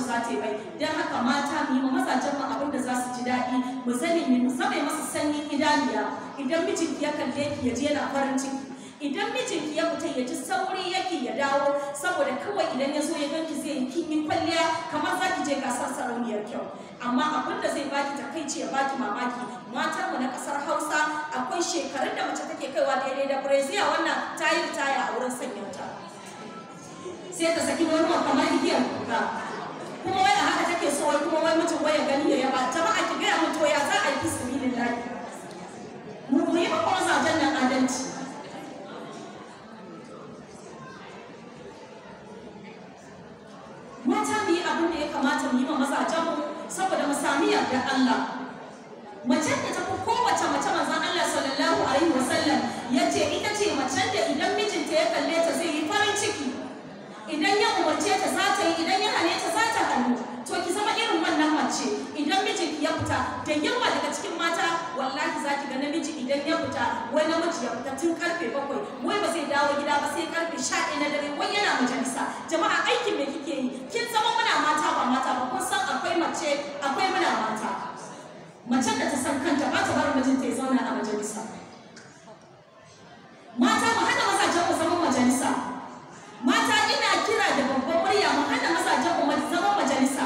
za ta yi mai don haka mata mu yi ma mazajen mu abin da za su ji daɗi mu sani mu zama masa sanyin idaniya idan mijinki ya kalle ki ya je yana farin ciki idan mijinki ya fita ya ji sauri yake ya dawo saboda kawai idan ya zo ya ganki zai yi kin yi kwalliya kamar za ki je gasar sarauniyar kyau amma abin da zai baki takaici ya baki mamaki matan mu na kasar Hausa akwai shekarun da mace take kaiwa daidai da Brazil wannan ta yi ritaya a wurin sanyanta sai ta saki wani kamar igiyar kuka kuma wai a haka take so wai kuma wai mutum wai ya gani ya yaba jama'a ki gaya mun to ya za a yi fisabilillahi mu mu yi ma kuma zajen nan adalci mata mu yi abin da ya kamata mu yi ma mazajenmu saboda mu sami yardar Allah macen da ta fi kowace mace manzon Allah sallallahu alaihi wasallam ya ce ita ce macen da idan mijinta ya kalle ta zai yi farin ciki idan ya umarce ta za ta yi idan ya hane ta za ta hannu to ki zama irin wannan mace idan mijinki ya fita da yawa daga cikin mata wallahi za ki ga namiji idan ya fita wai namiji ya fita tun karfe bakwai wai ba zai dawo gida ba sai karfe sha ɗaya na dare wai yana majalisa jama'a aikin me kike yi kin zama muna mata ba mata ba kun san akwai mace akwai muna mata macen da ta san kanta ba ta bar mijinta ya zauna a majalisa mata mu hana mazajen mu zaman majalisa mata ina kira da babban murya mu hana mazajen mu zaman majalisa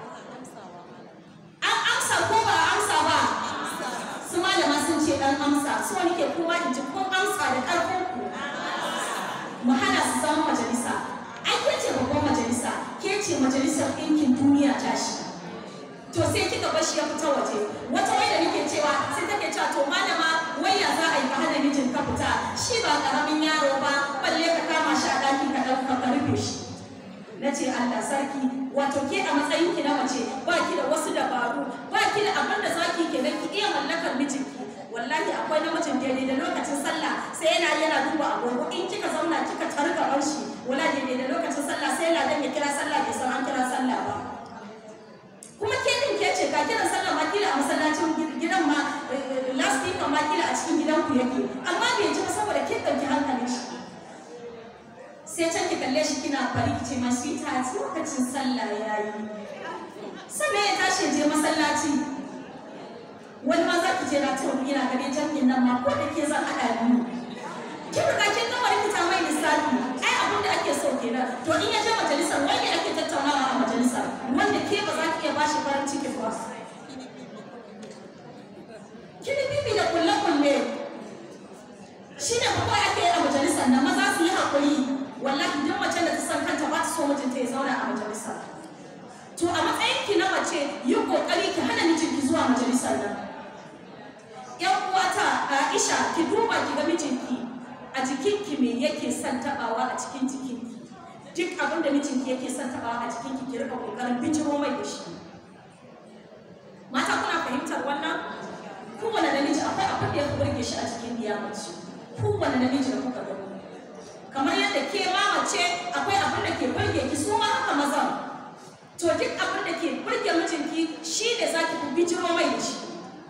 an amsa ko ba a amsa ba su malama sun ce dan amsa so nake kuma in ji kun amsa da karfin ku mu hana su zaman majalisa ai ke ce babban majalisa ke ce majalisar ɗinkin duniya tashi to sai kika bar shi ya fita waje wata wai da nake cewa sai take cewa to malama wai ya za a yi ka hana mijin ka fita shi ba karamin yaro ba balle ka kama shi a ɗaki ka ɗauka ka rufe shi na ce Allah sarki wato ke a matsayin ki na mace ba ki da wasu dabaru ba ki da abin da zaki ke ki iya mallakar mijinki wallahi akwai namijin daidai da lokacin sallah sai yana yana duba agogo in kika zauna kika targa shi wala daidai da lokacin sallah sai ladan ya kira sallah bai san an kira sallah ba kuma ke din ke ce ka kiran sallah ma kila a masallacin gidan ma last week ma kila a cikin gidanku yake amma bai ji ba saboda kin dauki hankalin shi sai can ki kalle shi kina fari ki ce ma sweetheart lokacin sallah yayi sannan ya tashi je masallaci wani ma za ki je na ta wani yana ganin jami'in nan ma ko da ke zan haɗa biyu kin riga kin gama rikita mai lissafi ai abin da ake so kenan to in ya je majalisar wanda ake tattaunawa a majalisar wanda ke ba za ki iya bashi farin ciki ba kini bibi da kulle-kulle shi ne kawai ake yi a majalisar nan maza su yi haƙuri wallahi duk mace da ta san kanta ba ta so mijinta ya zauna a majalisar to a matsayin ki na mace yi ƙoƙari ki hana mijinki zuwa majalisar nan yan uwata Aisha ki duba ki ga mijinki a jikinki me yake son tabawa a cikin jikinki duk abin da mijinki yake son tabawa a jikinki ki rika kokarin bijiro mai da shi mata kuna fahimtar wannan kowane namiji akwai abin da ya fi burge shi a cikin diyamaci kowane namiji da kuka gani kamar yadda ke ma mace akwai abin da ke burge ki su ma haka mazan to duk abin da ke burge mijinki shi ne za ki fi bijiro mai da shi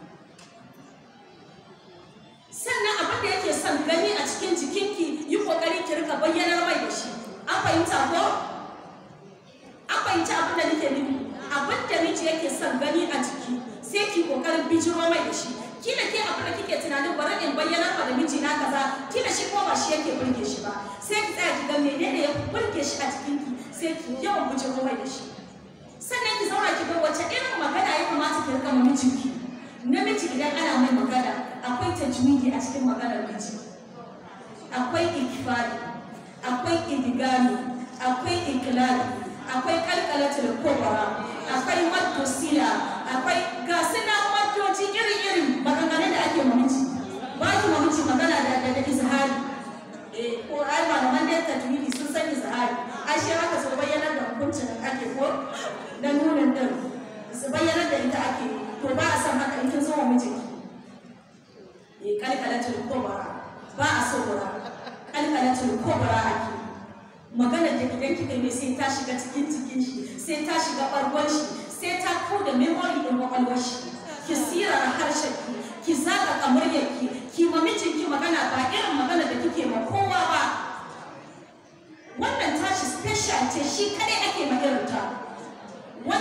sannan abin da yake son gani a cikin jikinki yi kokari ki rika bayyanar mai da shi an fahimta ko an fahimta abin da nake nufi abin da miji yake son gani a jiki sai ki kokarin bijiro mai da shi kila ke abin da kike tunanin bari in bayyanar ma da miji na kaza kila shi ko ba shi yake burge shi ba sai ki tsaya ki ga menene ya burge shi a jikinki sai ki yawan bijiro mai da shi sannan ki zauna ki ga wace irin magana ya kamata ki rika ma mijinki namiji idan ana mai magana akwai tajwidi a cikin maganar miji akwai ikifari akwai idigami akwai ikilali akwai kalkalatul kubra akwai maddu sila akwai gasu na maddoji iri-iri maganganun da ake mamici ba ki mamici magana da da izhari eh ko ai malaman da tajwidi sun san izhari ai shi haka su bayyana da hukuncin da ake ko na nunin din su bayyana da ita ake to ba a san haka in kin zo wa mijinki eh kalkalatul kubra ba a so gura kalkalatul kubra ake magana da idan kika yi sai ta shiga cikin cikin shi sai ta shiga bargon shi sai ta kau da memory din kwakwalwar shi ki sirara harshen ki ki zaka kamuryar ki ki ma mijinki magana ba irin magana da kike ma kowa ba wannan tashi special ce shi kadai ake ma irin ta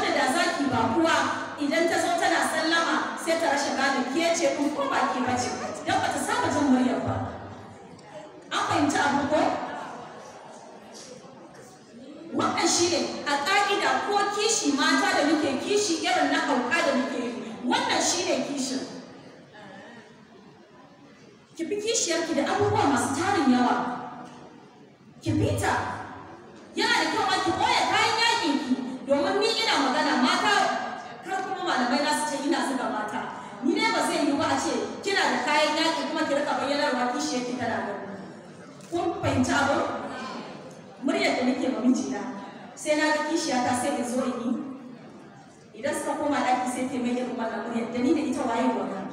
bakuwa idan ta zo tana sallama sai ta rashin gane ke ce in ko ba ke bace don ba ta saba jin muryar ba an fahimci abu ko wannan shi ne a ƙa'ida ko kishi mata da muke kishi irin na hauka da muke yi wannan shi ne kishin ki fi kishiyarki da abubuwa masu tarin yawa ki fita yana da kyau ma ki ɓoye kayan yakin ki domin ni ina magana mata kar kuma malamai na su ce ina zuga mata ni ne ba zai yi ba a ce kina da kayan yaki kuma ki rika bayyanarwa kishiyarki tana gani kun fahimci abin muryar da nake ma mijina sai na ga kishiyata sai in zo in yi idan suka koma ɗaki sai ta mai irin wannan muryar da ni da ita waye wannan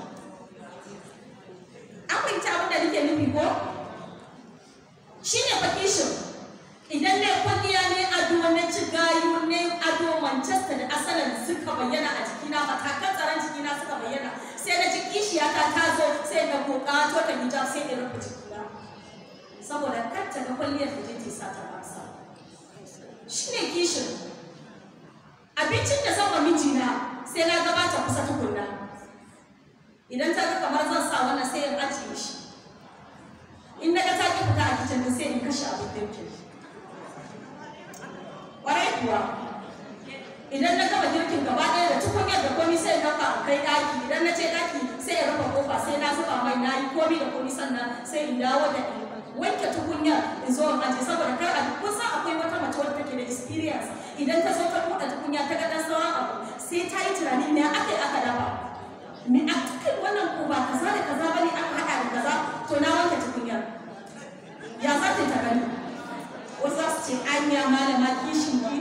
an fahimci abin da nake nufi ko shi ne fa kishin idan ne kwalliya ne ado na ci gayu ne ado manchester da asalin suka bayyana a jikina matakan tsaron jikina suka bayyana sai na ji kishiyata ta zo sai na koka to ta hijab sai in rufe jikina saboda kar ta ga kwalliyar da je sa ta basa shi ne kishin abincin da zan wa mijina sai na gabata kusa tukunna idan ta ga kamar zan sa wannan sai in ajiye shi in na ga ta ki fita a kicin din sai in kashe abin girkin ƙwarai kuwa idan na gama girkin gaba ɗaya da tukunyar da komi sai in ɗauka a kai ɗaki idan na ce ɗaki sai in rufe ƙofa sai na zuba mai na yi komi da komi sannan sai in dawo da in wanke tukunyar in zo in aje saboda kar a kun san akwai wata mace wadda take da experience idan ta zo ta buɗe tukunya ta ga ɗan sauran abu sai ta yi tunani me aka yi aka dafa me a kai wannan ko ba kaza da kaza bane aka haɗa da kaza to na wanke tukunyar ya za ta gani wasu za su ce anya malama kishin ki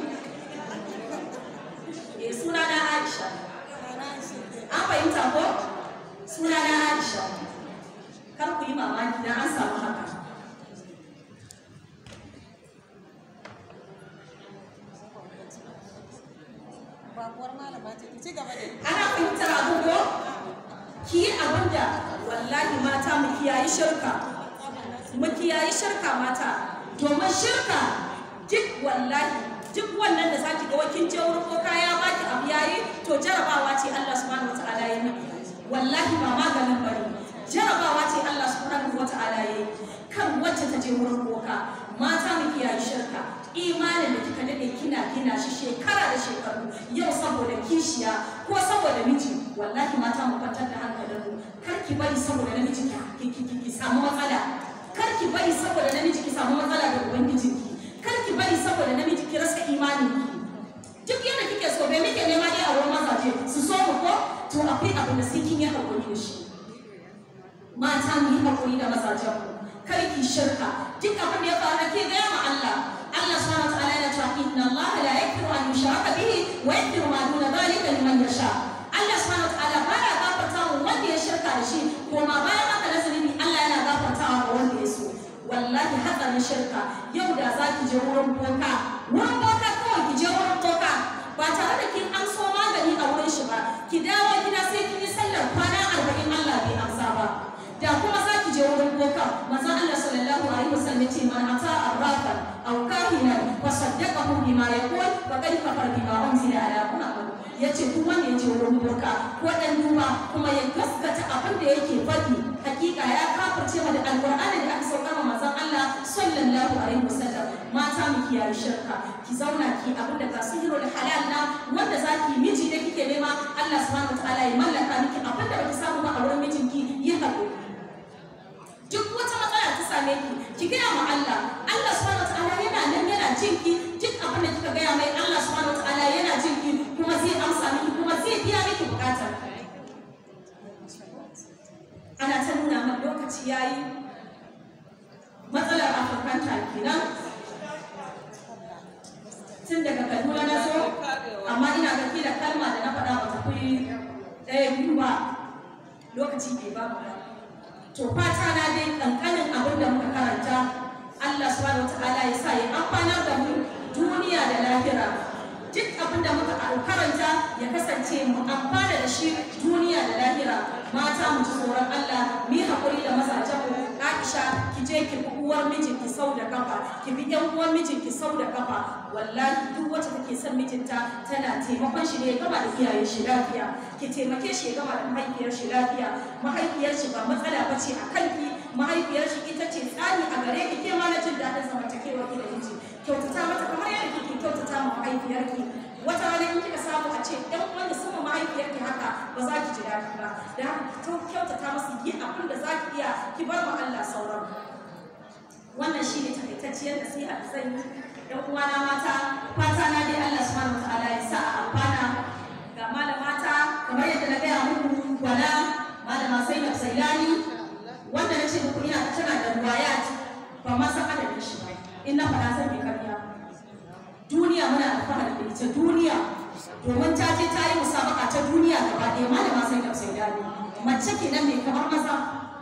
eh suna na Aisha an fahimta ko suna na Aisha kar ku yi mamaki dan an samu haka babuwar malama ce ki ci gaba da ana fahimtar abu ko ki yi abin da wallahi mata mu kiyayi shirka mu kiyayi shirka mata domin shirka duk wallahi duk wannan da zaki ga wakin je wurin boka ya baki abu yayi to jarabawa ce Allah subhanahu wataala ya yi wallahi ba maganin bane jarabawa ce Allah subhanahu wataala ya yi kan wacce ta je wurin boka mata mu kiyayi shirka imanin da kika dade kina gina shi shekara da shekaru yau saboda kishiya ko saboda miji wallahi mata mu kwantar da hankalin mu kar ki bari saboda namiji ki ki ki, ki samu matsala kar ki bari saboda namiji ki samu matsala da ubangijinki kar ki bari saboda namiji ki rasa imanin ki duk yadda kike so bai muke nema dai a wurin mazaje su so mu ko to akwai abu da sai kin yi hakuri da shi mata mu yi hakuri da mazajen mu kar ki shirka duk abin da ya faru ke gaya ma Allah Allah subhanahu wa ta'ala yana cewa inna Allah la yaghfiru an yushraka bihi wa yaghfiru ma duna dhalika liman yasha Allah subhanahu wa ta'ala baya gafarta wa wanda ya shirka da shi kuma bayan haka na zunubi Allah yana gafartawa ga wanda ya so wallahi hatsarin shirka yau da za ki je wurin boka wurin boka kawai ki je wurin boka ba tare da kin amso magani a wurin shi ba ki dawo gida sai kin yi sallar kwana arba'in Allah bai amsa ba da kuma za ki je wurin boka manzon Allah sallallahu alaihi wasallam yace man ata arrafa aw kahinan wa saddaqahu bima yaqul faqad kafara bima unzila ala muhammad yace duk wanda ya je wurin boka ko dan duba kuma ya gaskata abin da yake faɗi hakika ya kafirce ma da alqur'ani da aka sauka ma manzon Allah sallallahu alaihi wasallam mata mu kiyaye shirka ki zauna ki abin da ba sihirul halal na wanda zaki miji da kike nema Allah subhanahu wataala ya mallaka miki abin da baki samu ba a wurin mijinki yi haƙuri duk wata matsala ta same ki ki gaya ma Allah Allah subhanahu wataala yana nan yana jin ki duk abin da kika gaya mai Allah subhanahu wataala yana jin ki kuma zai amsa miki kuma zai biya miki bukatar ana ta nuna min lokaci yayi matsalar afirkanta kenan tun daga kaduna na zo amma ina ga kila kalma da na faɗa ba ta fi ɗaya biyu ba lokaci bai ba mu ba to fata na dai kankanin abin da muka karanta Allah subhanahu wataala ya sa ya amfanar da mu duniya da lahira duk abin da muka karanta ya kasance mu amfana da shi duniya da lahira mata mu ji tsoron Allah mu yi haƙuri da mazajen mu Aisha ki je ki bi uwar mijinki sau da kafa ki bi yan uwar mijinki sau da kafa wallahi duk wacce take son mijinta tana taimakon shi ne ya gama da iyayen shi lafiya ki taimake shi ya gama da mahaifiyar shi lafiya mahaifiyar shi ba matsala ba ce a kanki mahaifiyar shi ita ce tsani a gare ki ke ma na jin daɗin zamantakewar ki da miji kyautata mata kamar yadda kike kyautata ma mahaifiyarki wata rana in kika samu a ce ɗan wanda sama mahaifiyarki haka ba za ki ji daɗi ba da haka ki kyautata masu yi abin da za ki iya ki bar ma Allah sauran wannan shi ne takaitacciyar nasiha da zan yi ɗan uwana mata fata na dai Allah subhanahu wataala ya sa a amfana ga malamata kamar yadda na gaya muku wala malama Zainab Zailani wanda na ce muku ina tana da ruwayat ba ma san adadin shi ba in na faɗa zan yi karya duniya muna alfahari da ita duniya domin ta je ta yi musabaka ta duniya gaba ɗaya malama Zainab Zailani mace kenan mai kamar maza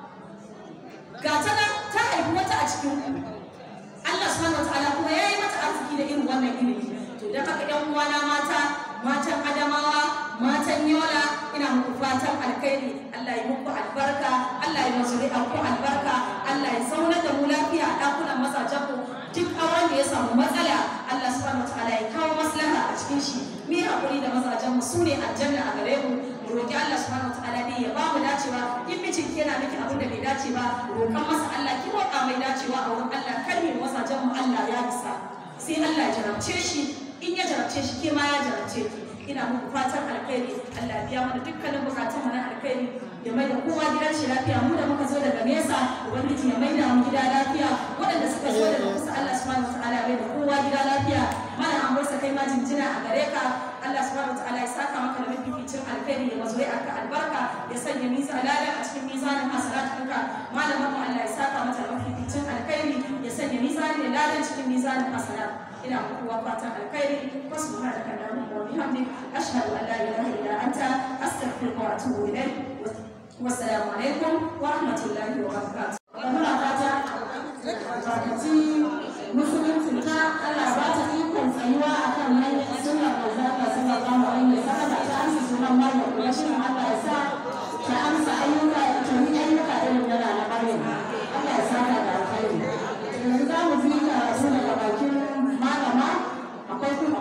ga ta nan ta haifi wata a cikin Allah subhanahu wataala kuma ya yi mata arziki da irin wannan ilimi to don haka ƴan uwana mata matan adamawa matan yola ina muku fatan alkhairi Allah ya muku albarka Allah ya mazuri ku albarka Allah ya zauna da mu lafiya a ɗakunan mazajen ku duk auren da ya samu matsala Allah subhanahu wataala ya kawo maslaha a cikin shi mu yi haƙuri da mazajen mu su ne aljanna a gare mu mu roƙi Allah subhanahu wataala ne ya ba mu dacewa in mijin ki yana miki abin da bai dace ba roƙan masa Allah ki roƙa mai dacewa a wurin Allah kar mu mazajen mu Allah ya isa sai Allah ya jarabce shi in ya jarabce shi ke ma ya jarabce ki ina muku fatan alkhairi Allah biya mana dukkanin bukatun mu na alkhairi ya mai da kowa gidan shi lafiya mu da muka zo daga nesa ubangiji ya mai da mu gida lafiya waɗanda suka zo daga kusa Allah subhanahu wataala mai da kowa gida lafiya mana an barsa kai ma jinjina a gare ka Allah subhanahu wataala ya saka maka da mafificin alkhairi ya mazo aka albarka ya sanya mizan ladan a cikin mizanin hasanatunka malamin mu Allah ya saka mata da mafificin alkhairi ya sanya mizanin ladan cikin mizanin hasanat ina muku fatan alkhairi wasu ma da kallon mu bihamdik ashhadu an la ilaha illa anta astaghfiruka wa atubu ilayk wassalamu alaikum wa rahmatullahi wa barakatuh muna fata barkaci musulunci ta Allah ba ta ikon tsayuwa akan nan sunnar manzo Allah sallallahu alaihi wa sallam ta amsa sunan Maryam kuma shi Allah ya sa ta amsa ayyuka ta yi ayyuka irin na na Maryam Allah ya saka da alkhairi yanzu za mu ji karatu daga bakin malama akwai kuma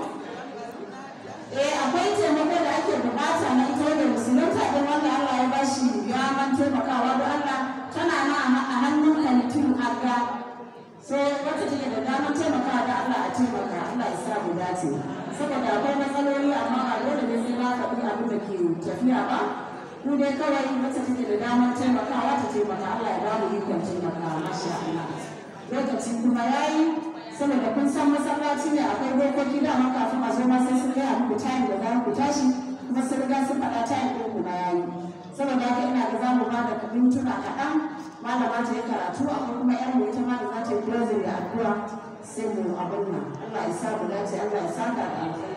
eh akwai taimako da ake bukata na ita da musulunta don wanda Allah ya bashi ya man taimakawa don Allah tana na a hannun kantin aga so wacce take da damar taimakawa da Allah a taimaka Allah ya sa mu dace saboda akwai matsaloli amma ba dole ne sai na faɗi abin da ke tafiya ba ku dai kawai wacce take da damar taimakawa ta taimaka Allah ya ba mu ikon taimakawa masha Allah lokaci kuma yayi saboda kun san masallaci ne akwai dokoki da amma kafin a zo ma sai sun gaya muku tayin da za ku tashi kuma sun riga sun faɗa tayin ɗin ku yayi saboda haka ina da za mu ba da mintuna kaɗan malama ta yi karatu akwai kuma yan mu ita ma da za ta yi closing da addu'a sai mu abin nan Allah ya sa mu dace Allah ya saka da alheri